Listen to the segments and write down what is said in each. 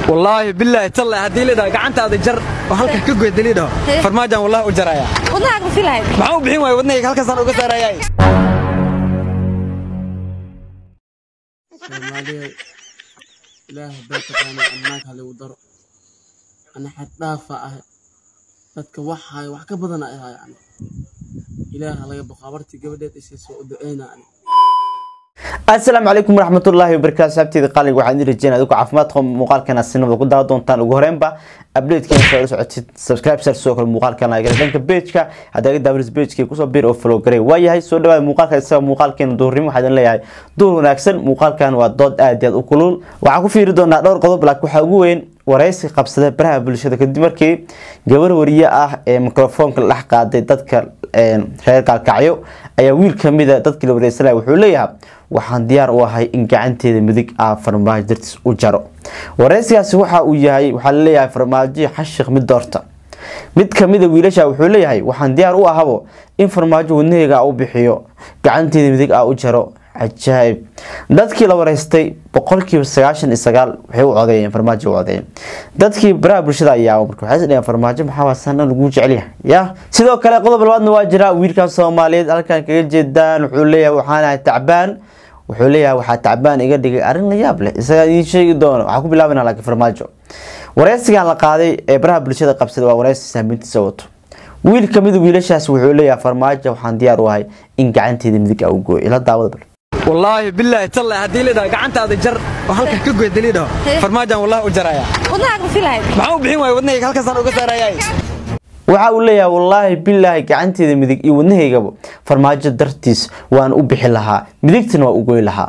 wallaahi bilaahi talle haddii lidhaho gacantaada jar oo halka ka goyda lidhaho farmaajaan wallahi u jaraya wadnahaaga ma filahayd maxaa u bixin waaya wadnahayga halkaasaan uga saarayay soomaaliya ilaahay baa taqaanay ammaanka haligu daro ana xad dhaafa ah dadka waxaay wax ka badana ay hayaan ilaaha laga boqo abartii gabadheed isay soo u duceyna ani asalaamu calaykum waraxmatullaahi wabarakaatu saabteeda qaaliga waxaan idin rajeynaya adigu caafimaadka muuqaalkeena sinabada ku daawa doontaan ugu horreynba updatekeena soo la socotid subscribe sar sidoo kale muuqaalkeena gala dhanka pageka haddii aga daawaris pageka kusoo bir oo follow garay waa yahay soo dhawaada muuqaalka isaga muuqaalkeena duhurnimo waxaa idin leeyahay duhur wanaagsan muuqaalkan waa dood aad iyo aad u kulul waxaan ku fiiri doonaa dhowr qodob laakiin waxaa ugu weyn waraysi qabsada baraha bulshada kadib markii gabar wariye ah ee mikrofoonka la dhex qaaday dadka reer gaalkacyo ayaa wiil kamida dadkii la wareysanaya wuxuu leeyahay waxaan diyaar u ahay in gacanteeda midig ah farmaajo dartiis u jaro wareysigaasi waxa uu yahay waxaa laleeyahay farmaajo xashiq mid doorta mid kamida wiilasha wuxuu leeyahay waxaan diyaar u ahabo in farmaajo wadnaheyga u bixiyo gacanteeda midig ah u jaro cajaayib dadkii la wareystay boqolkiiba sagaashan iyo sagaal waxay u codeeyeen farmaajo u codeeyeen dadkii baraha bulshada ayaa marka waxay isdhaheen farmaajo maxaa waasana lagu jecelyahay ya sidoo kale qodob labaadna waa jira wiilkan soomaaliyeed halkan kaga jeedaan wuxuu leeyahay waxaan ahay tacbaan wuxuu leeyahay waxaa tacbaan iga dhigay arrin la yaab leh isagaa idiin sheegi doono waxaa ku bilaabana laakiin farmaajo wareysigan la qaaday ee baraha bulshada qabsada waa wareysi saameyntiisa wato wiil kamida wiilashaas wuxuu leeyahay farmaajo waxaan diyaar u ahay in gacanteeda midig a u gooyo ila daawada bal wallaahi bilaahi talle haddii lidhaho gacantaada jar oo halka ka goyda lidhaho farmaajaan wallahi u jaraya wadnahaaga ma filahayd maxaa u bixin waaya wadnahayga halkaasaan uga saarayay waxa uu leeyahay wallaahi bilaahi gacanteeda midig iyo wadnahaygaba farmaajo dartiis waan u bixi lahaa midigtana waa u goy lahaa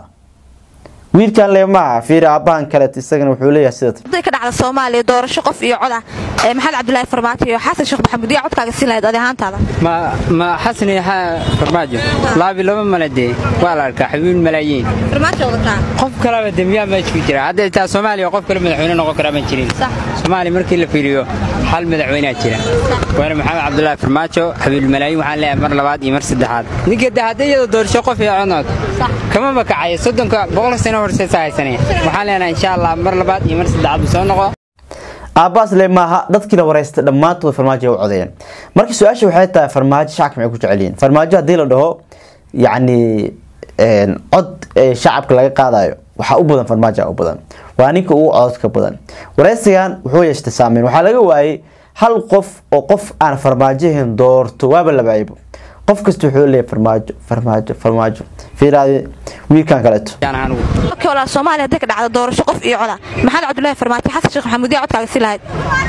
wiilkan le maaha fiiri aabbahan kaleet isagana wuxuu leeyahay sida hadday ka dhacda soomaaliya doorasho qof iyo cod ah ee maxamed cabdulaahi farmaajo iyo xasan sheekh maxamuud yaa codkaaga siin lahayd adi ahaantaada ma ma xasan iyo xa- farmaajo laabi laba mala dee waa la arkaa xabiib malaayiin farmaajo wadataa qof kaleba dembiyaa meesha ku jira hadda taa soomaaliya qof kale madaxweyne noqon karaa ma jirin Sax. soomaaliya markii la fiiriyo hal madaxweynea jira waana maxamed cabdulaahi farmaajo xabiib malaayiin waxaan leeyahay mar labaad iyo mar saddexaad ninka de hadda iyadoo doorasho qof iyo codnood kama makacayo soddonka boqol sano horseesa haysanaya waxaan leenahay insha allah mar labaad iyo mar saddexaad buu soo noqo aabbaas le maaha dadkii la wareystay dhammaantood farmaajo ay u codeeyeen marka su-aasha waxay tahay farmaajo shacabka maxay ku jecel yihiin farmaajo haddii la dhaho yacni cod ee shacabka laga qaadayo waxaa u badan farmaajo u badan waa ninka ugu cododka badan wareysigan wuxuu yeeshtay saameyn waxaa laga waayay hal qof oo qof aan farmaajo ahayn doorto waaba labaaybo qof kasta wuxuu leeyahay farmaajo farmaajo farmaajo fiiraade wiilkan kaleeto yaan anigu markii walaa soomaaliya hadday ka dhacda doorasho qof iyo cod ah maxamed cabdulaahi farmaajo xasan sheekh maxamuud yaa codkaaga siin lahayd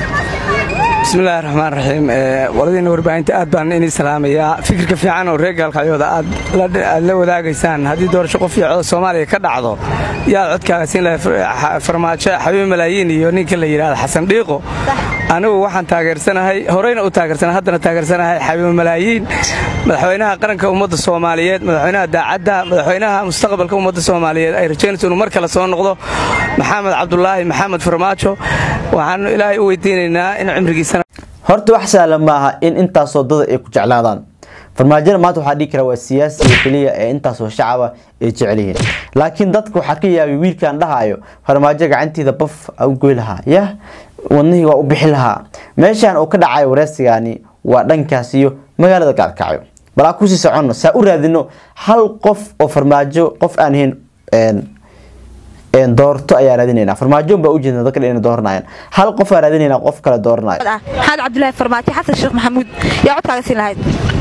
bismillahi raxmaan raxiim waladiina warbaahinta aad baan inii salaamayaa fikirka fiican oo reer gaalkacyooda aad la wadaagaysaan haddii doorasho qof iyo cod soomaaliya ka dhacdo yaad codkaaga siin lahay farmaajo xabiib malaayiin iyo ninka la yidhahda xasan dhiiqo anigu waxaan taageersanahay horeyna u taageersanahay haddana taageersanahay xabiib malaayiin madaxweynaha qaranka ummadda soomaaliyeed madaxweynaha daacadda madaxweynaha mustaqbalka ummadda soomaaliyeed ay rajaynayso inuu mar kale soo noqdo maxamed cabdulaahi maxamed farmaajo waxaanu ilaahay u weydiinaynaa in cimrigiisana horta wax sahlan maaha in intaasoo dada ay ku jeclaadaan farmaajada maanta waxaa dhihi karaa waa siyaasiga keliya ee intaasoo shacaba ay jecel yihiin laakiin dadka waxaa ka yaabay wiilkan dhahayo farmaajo gacantiida baf a u goy lahaa yah wadnihii waa u bixi lahaa meeshan uu ka dhacayo wareysigani waa dhankaas iyo magaalada gaalkacyo balaa kusii soconno saa u raadino hal qof oo farmaajo qof aan ahayn doorto ayaa raadinayna farmaajoon baa ujeedna dadka inay dooranayaan hal qof aa raadinayna qof kale dooranayo cod ah maxamed cabdulaahi farmaajo xasan sheekh maxamuud yaa codkaaga siin lahayd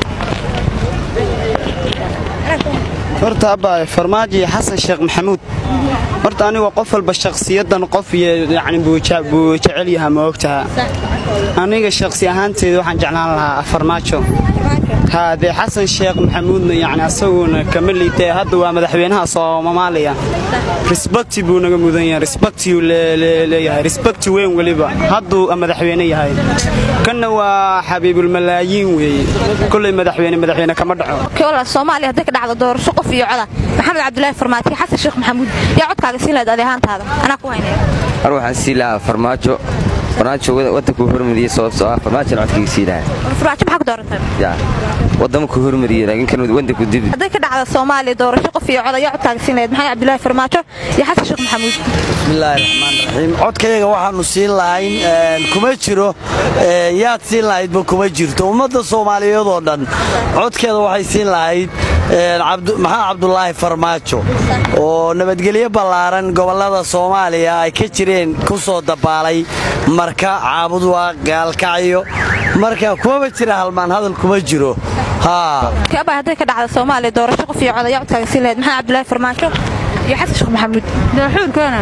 horta abba farmaajo iyo xasan sheekh maxamuud horta aniga qof walba shakhsiyadan qof iyo yacni buu je- buu jecel yahaa ma ogtaha aniga shakhsi ahaanteeda waxaan jeclaan lahaa farmaajo haa dee xasan sheekh maxamuudna yacni asaguna kama liitee hadda waa madaxweynaha soomaaliya risbakti buu naga mudan yahay risbaktiuu leeyahay risbakti weyn weliba hadduu madaxweyne yahay kanna waa xabiibulmalaayiin weeye kolley madaxweyne madaxweyne kama dhaco markii walaa soomaaliya hadday ka dhacda doorasho qof iyo cod ah maxamed cabdulaahi farmaajo iyo xasan sheekh maxamuud yaa codkaaga siin lahayd adi ahaantaada anaa ku haynaya mar waxaan sii lahaa farmaajo farmaajo waddankuu hormariyey sababtoo ah farmaajo codkayga sii lahaa farmaajo maxaa ku dooratay yaa waddamo ku hormariyey laakiin kan waddanku dib hadday ka dhacda soomaaliya doorasho qof iyo cod ayaa codkaaga siin lahayd maxamed cabdilaahi farmaajo iyo xasan sheekh maxamuud bismillaahi raxmaan raxiim codkayaga waxaanu siin lahayn kuma jiro yaad siin lahaydba kuma jirto ummadda soomaaliyeed oo dhan codkeeda waxay siin lahayd maxamed cabdulaahi farmaajo oo nabadgelyo ballaaran gobollada soomaaliya ay ka jireen ku soo dabaalay marka caabudwaa gaalkacyo marka kumaba jira halmaan hadal kuma jiro kaaba hadday ka dhacda soomaaliya doorasho qof iyo cod ayaa codkaaga siin lahayd maxamed cabdilaahi farmaajo iyo xasan sheekh maxamuud daaxuurkana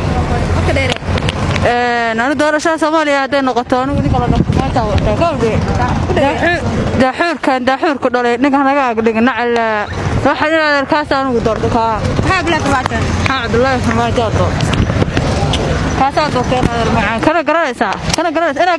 anu doorashada soomaaliya hadday noqoto anigu ninka daaxuurkan daaxuurku dhalay ninkan naga agdhigin nacala waxa in adeerkaas anigu doorto kaa maxaa cabdulaahi farmaajo doorto kaasaa doorteen adeer macaan kana garanaysaa kana garanaysaa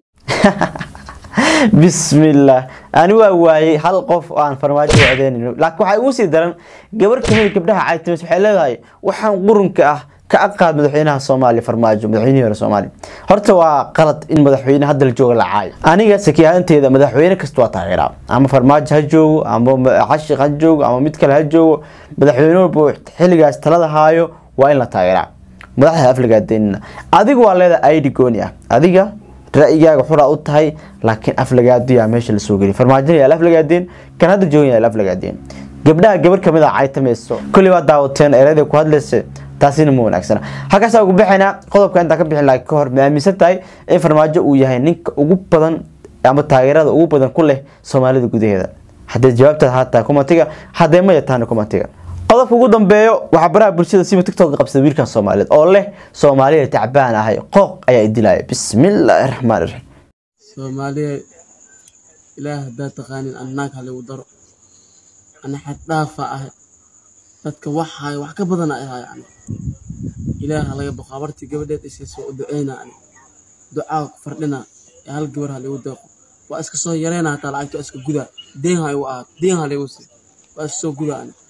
bismillaah ani waa waayey hal qof oo aan farmaajo wacdeenayno laakiin waxaa ugu sii daran gabar kamid gabdhaha caytimis waxay leedahay waxaan qurunka ah ka aqaad madaxweynaha soomaaliya farmaajo madaxweynihii hore soomaaliya horta waa qalad in madaxweyne hadda la jooga la caayo aniga saki ahaanteeda madaxweyne kasta waa taageeraa ama farmaajo ha joogo ama xashiq ha joogo ama mid kale ha joogo madaxweyne walba xilligaas talada haayo waa in la taageeraa madaxda aflagaadeynina adiga waa leedahay id gooni ah adiga ra'yigaaga xuraa u tahay laakiin aflagaaduyaa meesha lasoo geliy farmaajina yaal aflagaadeen kan hadda joogan yaal aflagaadeen gabdhaha gabar kamid a caytamayso kulli waa daawateen ereyada ku hadlaysa taasina ma wanaagsana halkaasa ugu bixinaa qodobka intaan ka bixin laha ka hor ma aaminsan tahay in farmaajo uu yahay ninka ugu badan ama taageerada ugu badan ku leh soomaalida gudaheeda haddee jawaabtaad haataa kumatiga haddee ma yataana kumatiga qodobka ugu dambeeyo waxaa baraha bulshada siba tiktok qabsada wiilkan soomaaliyeed oo leh soomaaliya tacbaan ahay qooq ayaa idilaya bismillaahi raxmaan raxiim soomaaliya ilaah haddaa taqaanin annaag haligu daro ana xaddhaafa ahay dadka waxaay wax ka badana ahaa yani ilaaha laga baqo abartii gabadheed isiisoo u duceyna ani ducaa ku fardhina ee hal gabar haligu deeqo waa iska soo yareyna hataa lacagta waa iska gudaa deen ha igu ahaat deen haligu sii waa iska soo gudaa ani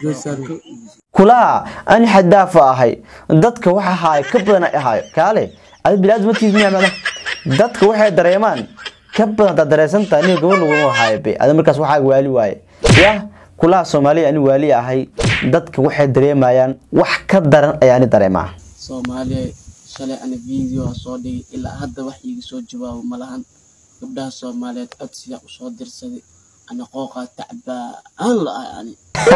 kulaha ani xadaafa ahay dadka waxa ahaay ka badan ay ahaayo kaale adi biniaadam matiis miyaa macna dadka waxay dareemaan ka badan hadaad dareesantaha aniga gabar laguma ahaayo be adi markaas waxaa waali waaye yah kulaha soomaaliya ani waali ahay dadka waxay dareemayaan wax ka daran ayaa ani dareemaa soomaaliya shalay ani video soo dhigay ilaa hadda wax iiga soo jawaabo malahan gabdhaha soomaaliyeed codsiyaa u soo dirsaday ana qooqaa tacbaan la-ah ani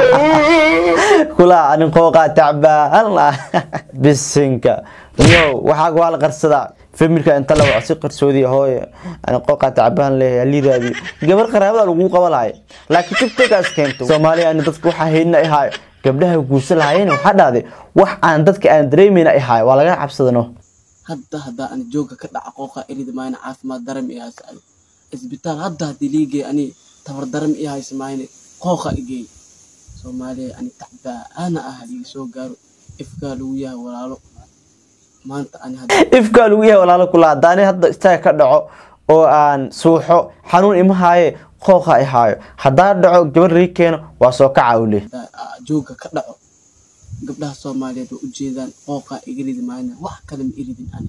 kulaha ani qooqaa tacbaan la bisinka yo waxaa waa la qarsadaa familka inta la waco si qarsoodi hooye ani qooqaa tacbaan leeyahay lidaadi gabar qaraabada lagu qaba lahay laakiin tiktokaas keento soomaaliya ani dadka waxaa haydna ihaayo gabdhaha guursa lahayeen waxaa dhahday wax aan dadka aan dareemayna ihaayo waa laga cabsadano hadda haddaa ani jooga ka dhaca qooqaa erida maayna caafimaad daram i haysa ani isbitaal hadda haddii liigay ani tabar daram i haysa maayne qooqa igeey soomaaliya ani tacbaana ah haliga soo gaaro ifkaa lagu yahay walaalo maanta ani ifkaa lagu yahay walaalo kula haddaani hadda istaaga ka dhaco oo aan suuxo xanuun ima haaye qooqa i haayo haddaa dhaco gabar rii keeno waa soo kaca u leh jooga ka dhaco gabdhaha soomaaliyeed waa ujeedaan qooqaa iga ridi maayna wax kale ma iridin ani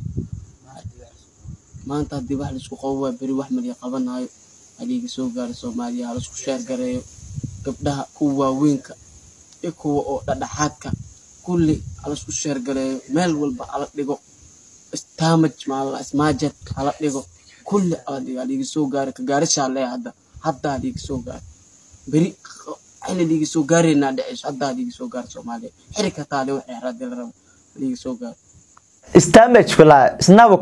maanta haddii wax laisku qabo waa beri wax maliya qabanaayo haliga soo gaaro soomaaliya halaisku sheer gareeyo gabdhaha kuwa waaweynka iyo kuwa oo dhadhaxaadka kulli halaisku sheer gareeyo meel walba hala dhigo stamaj maala smaajed hala dhigo kulli hala dhigo haliga soo gaaro ka gaarishaa leeya hadda hadda haliga soo gaaro beri xili liga soo gaareynaa dhaceyso hadda haliga soo gaaro soomaaliya xiri kataa le waxay xeraadii la rabo haliga soo gaaro stamage kula snabo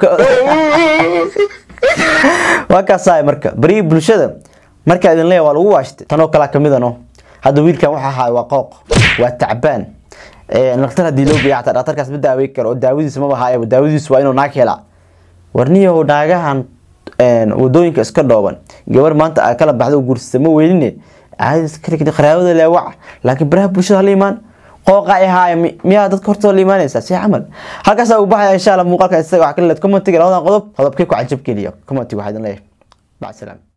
waa kaasaay marka bari bulshada marka idin leeyahay waa lagu waashtay tanoo kala kamid ano hadda wiilkan waxa ahaa waa qooq waa tacbaan dhaktar haddii loo geeya xataa dhaktarkaas ma daawey karo oo daawadiisa maba haayaba daawadiisu waa inuu naag helaa warniyahow naagahan wadooyinka iska dhooban gabar maanta aa kala baxda u guursata ma weynine caadi qaraabada leewac laakiin baraha bulshada hala imaan qooqa ahaaya miyaa dadka hortooda la imaanaysaa si camal halkaas ugu baxaya insha allah muuqaalka isaga wax kale leed commentiga labadan qodob qodobkee ku cajab geliya commentiga waxaa idin leeyahay mac salaam